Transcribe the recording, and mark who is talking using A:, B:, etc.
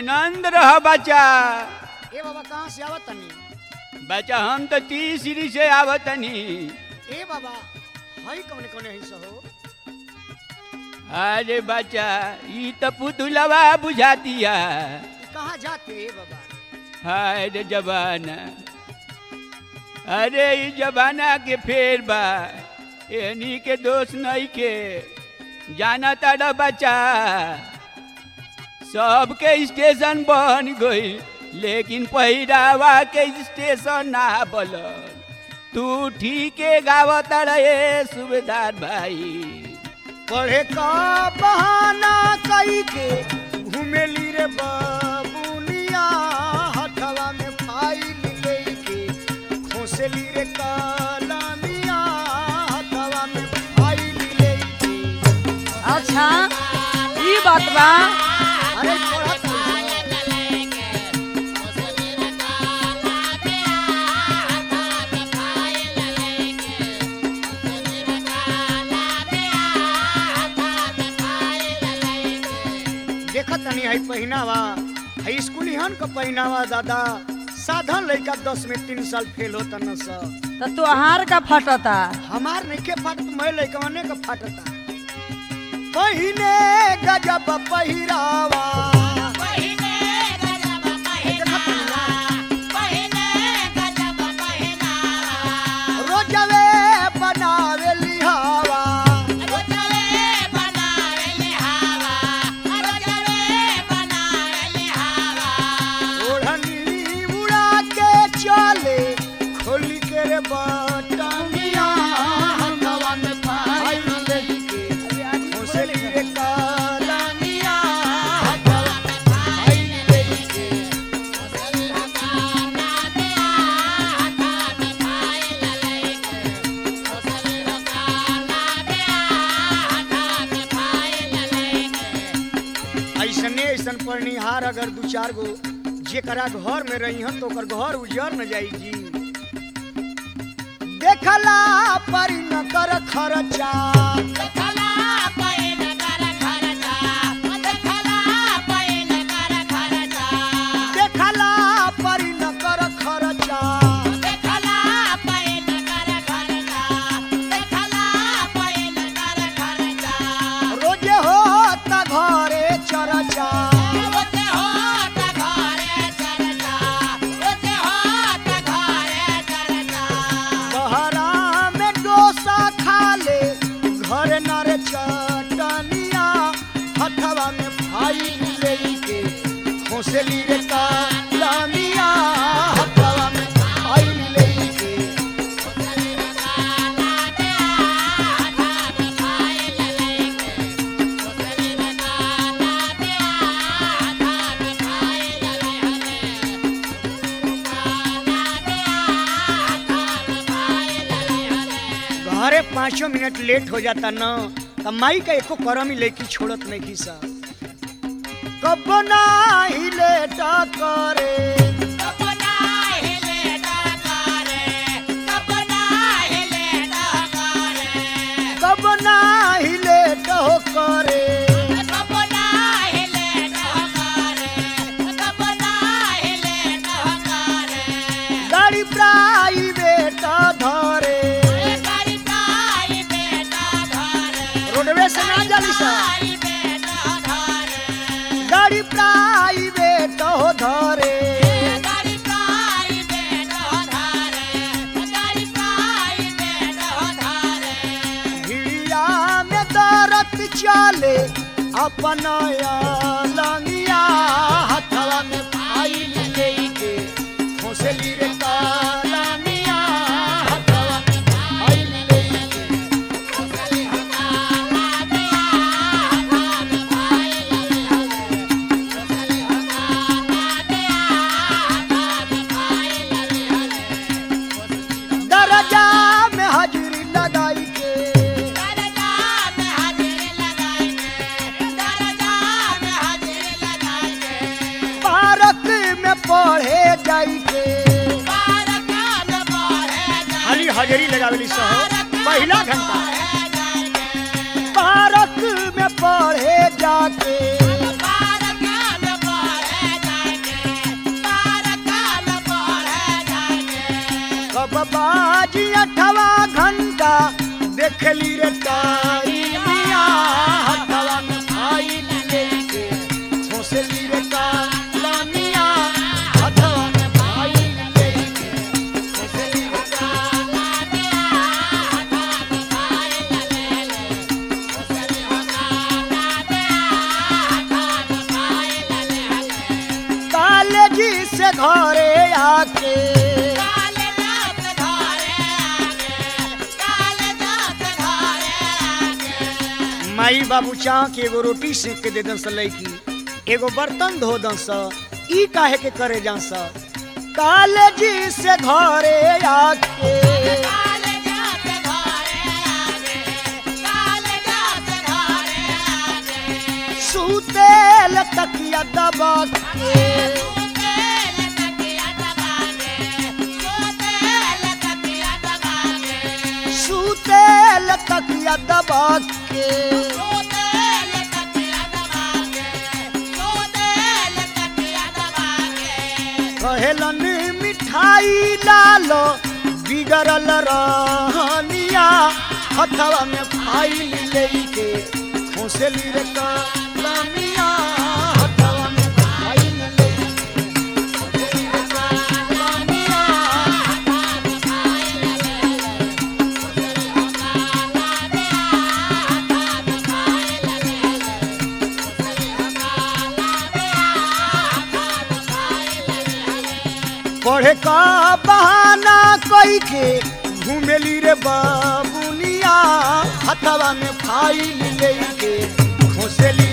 A: आनंद रह बच्चा
B: ए बाबा कहाँ से आवत तनी
A: बच्चा हम तो तीसरी से आवतनी
B: ए बाबा हई कौन कौन है सहो
A: अरे बच्चा ई तो पुतुलवा बुझातिया
B: ई कहाँ जाते ए बाबा
A: हाय रे जबाना अरे ई जबाना के फेर बा एनी के दोष नहीं के जाना तारा बच्चा सबके स्टेशन बन गई लेकिन पहिरावा के स्टेशन ना बनल तू ठीके गावत रहे सुबेदार भाई
B: पढ़े का बहाना कई के घुमेली रे बाबुनिया हथवा में फाइल लेके खोसली रे कलमिया हथवा में फाइल लेके
C: अच्छा ई बात बा
B: अरे पढ़त नहीं। देखत तनी है पहिनावा है स्कूली हन का पहिनावा दादा साधन लइका दस में तीन साल फेल होता न सा
C: तो तोहार का फटता
B: हमार नहीं के फाटत मैं लइकवने का फाटता पहिने गजब पहिरावा रोजवे बनावे लिहावा ओढ़नी उड़ा के चले खोली के रे बटमिया हवा में फाइल लेके खोसली रे कलमिया हवा में फाइल लेके ऐसने ऐसन पढ़निहार अगर दू चार गो जेकरा घर में रही हन तो ओकर घर उजर न जाई जी देखला परी न कर खर्चा देखला परी न कर खर्चा रोजे हो त घरे चरचा बहरा में डोसा खा ले घर न रे चटनिया हथवा में भाई लेके खोसली रे कलमिया हथवा में भाई लेके घरे पाँचों मिनट लेट हो जाता न त माई का एको करम ही लेके छोड़त नहीं की सा कब नाही लेट करे कब नाही लेट हो करे गाड़ी प्राइवेट धरे रोडवे से ना जाली सा गाड़ी प्राइवेट हो धरे भिड़िया में दरत चले अपन लंगिया हथवा में फाइल लेके खोसली रे कलमिया हथवा में फाइल लेके दरजा में हाजिरी लगाई के पार्क में पढ़े जाई के खाली हाजिरी लगावेली सहो पहला घंटा पार्क में पढ़े जाके कब बाजी अठवा घंटा देखली रे टाइमिया हथवा में फाइल लेके खोसली रे कालमिया हथवा में फाइल लेके खोसली रे कालेजी से घरे आके माई बाबू चाह के एगो रोटी सेक के दे दन स लैकी एगो बर्तन धो दन स ई काहे के करे जा स कालेजी से घरे आके सुतेल तकिया दबा के सुतेल तकिया दबा के कहेलन मिठाई लालो बिगड़ल रहनिया हथवा में फाइल लेके खोसली रे कलमिया हथवा में फाइल लेके खोसली रे कलमिया पढ़े का बहाना कई के घूमेली रे बाबुनिया हथवा में फाइल लेके खोसली